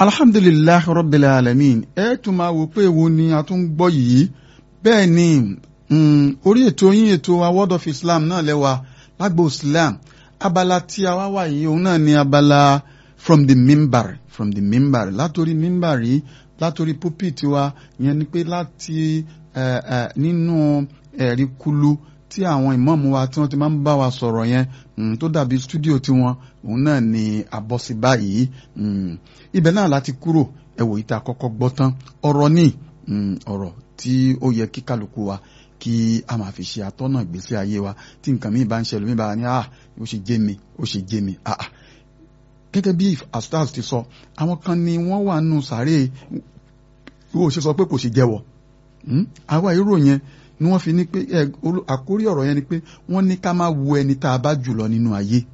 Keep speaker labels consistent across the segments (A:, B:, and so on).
A: alhamdulilayi rabbil alamin ẹ tún máa wò pé èwo ni a tún gbọ́ yìí bẹ́ẹ̀ ni orí ètò yín ètò award of islam náà lẹ́wà lágbo islam abala tí a wá wà yìí òun náà ni abala from the mimbar from the mimbar látòrí mimbar yìí látòrí pulpit wa ìyẹn ni pé láti nínú ẹ̀rí kulu tí àwọn ìmọ̀ọ́mù wa tí wọ́n ti máa ń bá wa sọ̀rọ̀ yẹn tó dàbí stúdíò tiwọn òun náà ni àbọ̀sí báyìí ibẹ̀ náà láti kúrò ẹ̀wò ìta kọ́kọ́ gbọ́ tán ọ̀rọ̀ ní ọ̀rọ̀ tí ó yẹ kí kálukú wa kí a máa fi ṣe àtọ́nà ìgbésí ayé wa tí nǹkan mi bá ń ṣẹlẹ̀ mi bá ní ah ó ṣe jẹ́ mi ó ṣe jẹ́ mi ah gẹ́gẹ́ bí astars ti sọ àwọn kan ni wọ́n wà nù sàárè ìwọ ṣe sọ pé kò ṣe jẹ́wọ́ àwa èrò yẹn ni wọ́n fi ní pé àkórí ọ̀rọ̀ yẹn ni pé wọ́n ní ká má wo ẹni tá a bá jùlọ nínú ayé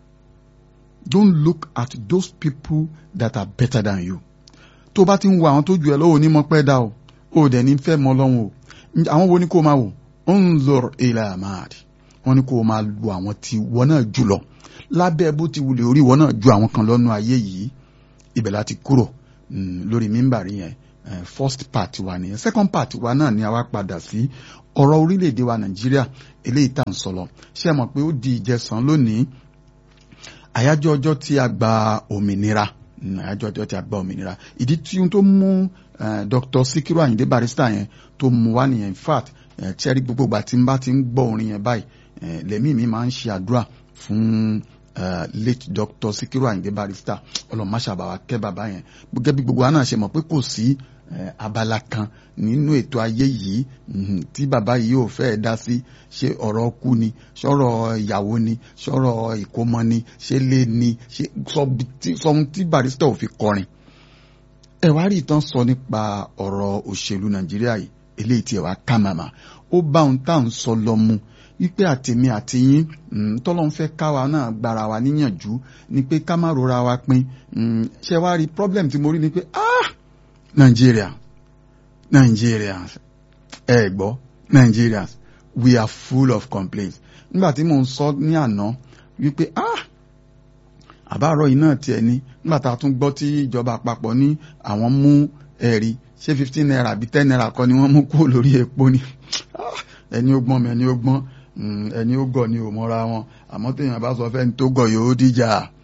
A: don't look at those people that are better than you tó bá ti ń wo àwọn tó jù ẹ lọ́wọ́ onímọ̀ pẹ́ dá o ò dẹ̀ ní fẹ́ mọ́ lọ́wọ́ o àwọn wo ni kó máa wò unzur ila mahdi wọ́n ní kó máa lu àwọn tí wọ́n náà jù lọ lábẹ́ bó ti wulẹ̀ orí wọ́n náà ju àwọn kan lọ́nu ayé yìí ibẹ̀ láti kúrò lórí mímbàrí yẹn first part wa nìyẹn second part wa náà ni a wá padà sí ọ̀rọ̀ orílẹ̀-èdè wa nàìjíríà eléyìí tá à ń sọ lọ ṣé ẹ mọ̀ pé ó di ìjẹsàn lónìí àyájọ́ ọjọ́ tí a gba òmìnira àyájọ́ ọjọ́ tí a gba òmìnira ìdí tí ohun tó mú Dr. Sikiru Ayinde Barrister yẹn tó mú wá nìyẹn in fact ṣẹ́rí gbogbo ìgbà tí n bá ti ń gbọ́ orin yẹn báyìí lẹ́mí mi máa ń ṣe àdúrà fún late Dr. Sikiru Ayinde Barrister ọlọ́mọṣàbàwà kẹ́ bàbá yẹn gẹ́gẹ́ bí gbogbo wa náà ṣe mọ̀ pé kò sí abala kan nínú ètò ayé yìí tí bàbá yìí ò fẹ́ dá sí ṣé ọ̀rọ̀ kú ni ṣọ́rọ̀ ìyàwó ni ṣọ́rọ̀ ìkómọ ni ṣé lé ni ṣé sọm tí Barrister ò fi kọrin. ẹ wá rí ìtàn sọ nípa ọ̀rọ̀ òṣèlú Nàìjíríà yìí eléyìí tí ẹ wá ká màmá ó bá ohun tá à ń sọ lọ mu wípé àtèmi àti yín tọ́lọ́n fẹ́ káwa náà gbára wa níyànjú ni pé ká má rora wa pin ṣé wá rí problem tí mo rí ni pé ah Nigeria Nigerians ẹ eh, gbọ́ Nigerians we are full of complaints nígbà tí mò ń sọ ní àná wípé ah àbárọ̀ yìí náà tiẹ̀ ní nígbà tá a tún gbọ́ tí ìjọba àpapọ̀ ní àwọn mú ẹ̀rí ṣé fifteen naira àbí ten naira kọ́ ni wọ́n mú kúrò lórí epo ni ẹni ó gbọ́n mi ẹni ó gbọ́n ẹni ó gọ̀ ni ò mọ́ra wọn àmọ́ téèyàn bá sọ fẹ́ni tó gọ̀ yóò díjà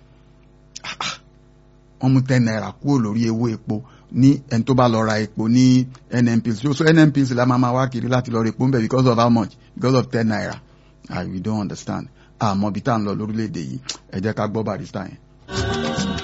A: wọ́n mú ten naira kúrò lórí ewó epo ní ẹni tó bá lọ ra epo ní NNPC so NNPC la máa ma wá kiri láti lọ ra epo nbẹ because of how much because of ten naira ah we don't understand àmọ́ bí tá à ń lọ lórílẹ̀‐èdè yìí ẹ jẹ́ ká gbọ́ Barrister yẹn.